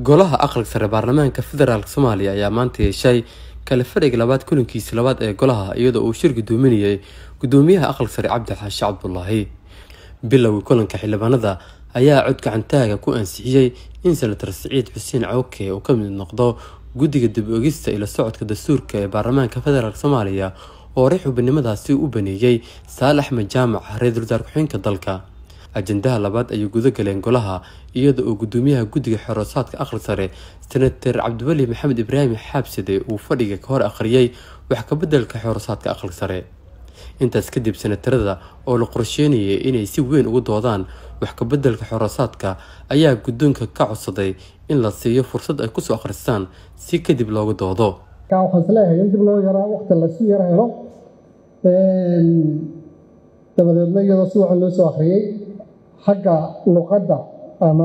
golaha aqalka sare baarlamaanka federaalk soomaaliya ayaa maanta yeeshay kale fadhiga labaad kulankiisa labaad ee golaha iyadoo uu shir gudoominayay gudoomiyaha aqalka sare cabdi xaashi cabdulaahi bilowgii kulanka xildhibaanada ayaa cod gacantaaga ku ansixiyey in senator siciid xuseen cawke uu ka mid noqdo guddiga dib ogista ila socodka dastuurka ee baarlamaanka federaalk soomaaliya oo horey xubinimadaasi u baneeyey saal axmed jaamac ra-iisul wasaar ku-xigeenka dalka ajandaha labaad ayay guda galeen golaha iyada oo gudoomiyaha guddiga xoroosaadka aqal sare senator cabdiweli maxamed ibraahim xaabside uu fadhiga ka hor akhriyey wax kabedelka xoroosaadka aqal sare intaas kadib senatarada oo la qorsheynayay inay si weyn ugu doodaan wax kabedelka xoroosaadka ayaa guddoonka ka codsaday in la siiyo fursad ay kusoo akhristaan si kadib loogu doodo waxaan isleeyahay in dib loo yaraa waqti lasii yaro helo dabadeedna iyadoo si wacan loo soo akhriyey xagga luqadda ama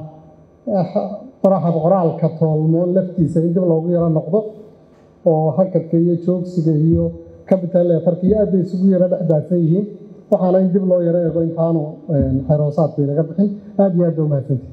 faraxa qoraalka toolmo laftiisa in dib loogu yaro noqdo oo hakadka iyo joogsiga iyo capital leetarka iyo aad bay isugu yaro dhexdaadsan yihiin waxaana in dib loo yaro eego intaanu xeroosaad bay naga bixin aad iyo aad ba umahadsantihi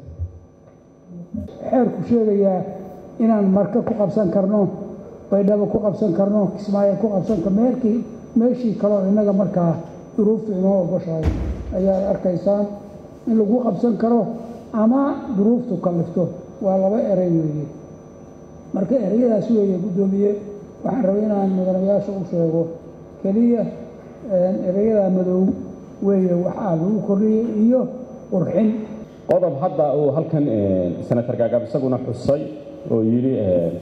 xeerku sheegayaa inaan marka ku qabsan karno baydhabo ku qabsan karno kismaayo ku qabsan karno meelkii meeshii kaleo innaga markaa duruuftu inoo ogoshahay ayaad arkaysaan in lagu qabsan karo ama duruuftu kallifto waa laba erey weeye marka ereyadaas weeye guddoomiye waxaan rabay inaan mudanayaasha u sheego keliya ereyada madow weeye waxaa lagu kordhiyey iyo qurxin qodob hadda uu halkan senator gaagaab isaguna xusay oo yidhi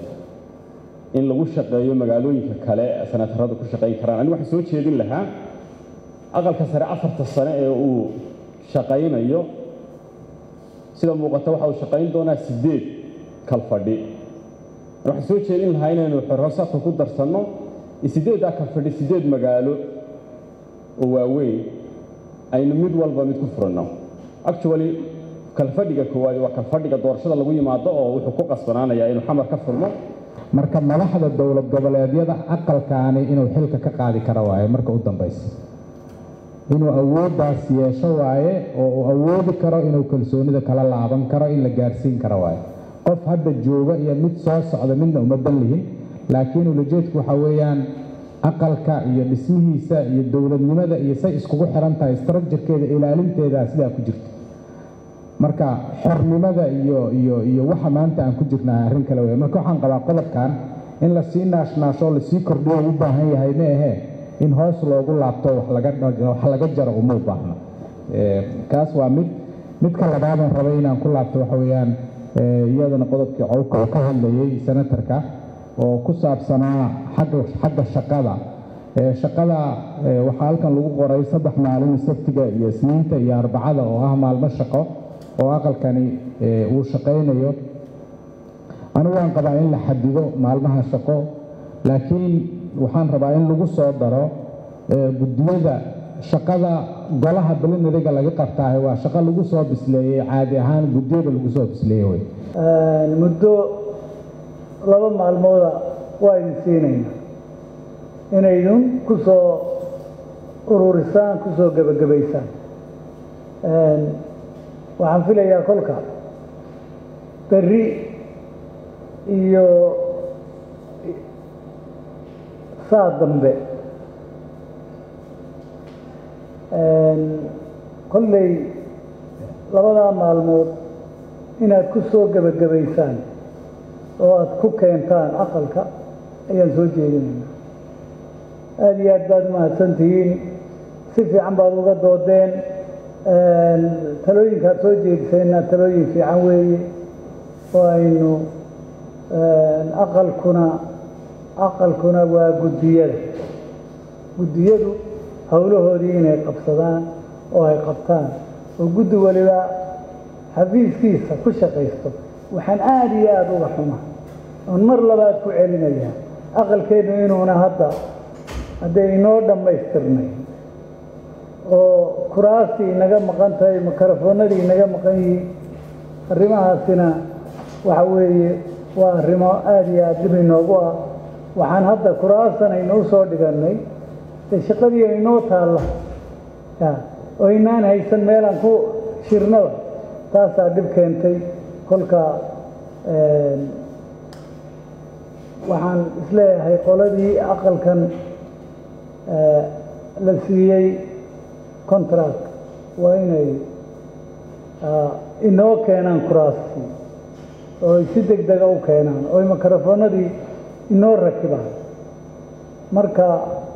in lagu shaqeeyo magaalooyinka kale senataradu ku shaqayn karaan anigu waxaan soo jeedin lahaa aqalka sare afarta sane ee uu shaqaynayo sida muuqata waxa uu shaqayn doonaa siddeed kalfadhi waxaan soo jeedin lahaa inaynu xoroosaadka ku darsanno siddeeddaa kalfadhi siddeed magaalo oo waaweyn aynu mid walba mid ku furanno actually kalfadhiga koowaad waa kalfadhiga doorashada lagu yimaado oo wuxuu ku qasbanaanayaa inuu xamar ka furmo marka madaxda dowlad goboleedyada aqalkaani inuu xilka ka qaadi karo waaye marka u dambaysa inuu awooddaas yeesho waaye oo uu awoodi karo inuu kalsoonida kala laaban karo in la gaarsiin karo waaye qof hadda jooga iyo mid soo socda midna uma ballihin laakiin ulajeedku waxaa weeyaan aqalka iyo dhismihiisa iyo dowladnimada iyo say iskugu xiran tahay structurekeeda ilaalinteeda sidaa ku jirta marka xornimada iyo iyo iyo waxa maanta aan ku jirnaa arrin kale wey marka waxaan qabaa qodobkan in lasii naashnaasho lasii kordhiyo u baahan yahay ma ahee in hoos loogu laabto wax laga jaro uma u baahno kaas waa mid midka labaadaan rabay inaan ku laabto waxa weeyaan iyadana qodobkii cowka oo ka hadlayay senatarka oo ku saabsanaa xagga shaqada shaqada waxaa halkan lagu qoray saddex maalin sabtiga iyo isniinta iyo arbacada oo ah maalmo shaqo oo aqalkani uu shaqaynayo anigu waan qabaa in la xadido maalmaha shaqo laakiin waxaan rabaa in lagu soo daro guddiyada shaqada golaha belinariga laga qabtaahe waa shaqo lagu soo bisleeyey caadi ahaan guddiyada lagu soo bisleeyey wey muddo laba maalmooda waa idin siinayna inaydun ku soo ururisaan ku soo gebagabaysaan waxaan filayaa kolka berri iyo saa dambe kolley labadaa maalmood inaad ku soo gebagabaysaan oo aada ku keentaan aqalka ayaan soo jeedinaynaa aada iyo aad baad umahadsantihiin si fiican baad uga doodeen talooyinkaad soo jeedisayna talooyin fiican weeye oo aynu aqalkuna aqalkuna waa guddiyada guddiyadu howlahoodii inay qabsadaan oo ay qabtaan oo guddi waliba xafiiskiisa ku shaqaysto waxaan aada iyo aada uga xuma oon mar labaad ku celinayaa aqalkeennu inuuna hadda hadday inoo dhammaystirnay oo kuraastii inaga maqan tahay mikrofoonadii inaga maqan yihiin arrimahaasina waxa weeye waa arrimo aada iyo aada dhib inoogu ah waxaan hadda kuraasan aynoo soo dhigannay dee shaqadii aynoo taalla oo inaan haysan meelaan ku shirnaba taasaa dhib keentay kolka waxaan isleeyahay qoladii aqalkan la siiyey contract waa inay inoo keenaan kuraastii oo ay si deg dega u keenaan oo ay mikrofoonadii inoo rakibaan marka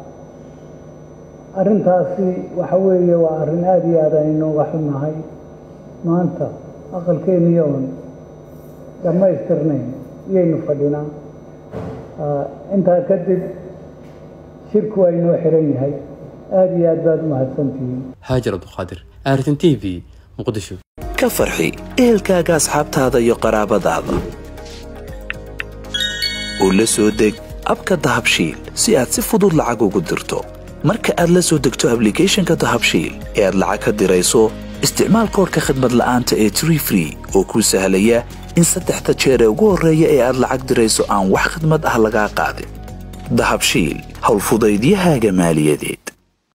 arrintaasi waxa weeye waa arrin aada iyo aad aan inooga xunnahay maanta aqalkeennii oon dhammaystirnayn iyaynu fadhinaa intaa kadib shirku waa inoo xiran yahay aada iyo aad baad u mahadsantihiin haajir abduqaadir artin t v muqdisho ka farxi ehelkaaga asxaabtaada iyo qaraabadaada oo la soo deg abka dahabshiil si aad si fudud lacag ugu dirto marka aad la soo degto ablicathonka dahabshiil ee aad lacag ka dirayso isticmaal koorka khadmad la'aanta ee tree free oo kuu sahlaya in saddexda jeer ee ugu horreeya ee aad lacag dirayso aan wax khadmad ah lagaa qaadin dahabshiil howlfudaydiyahaaga maaliyadeed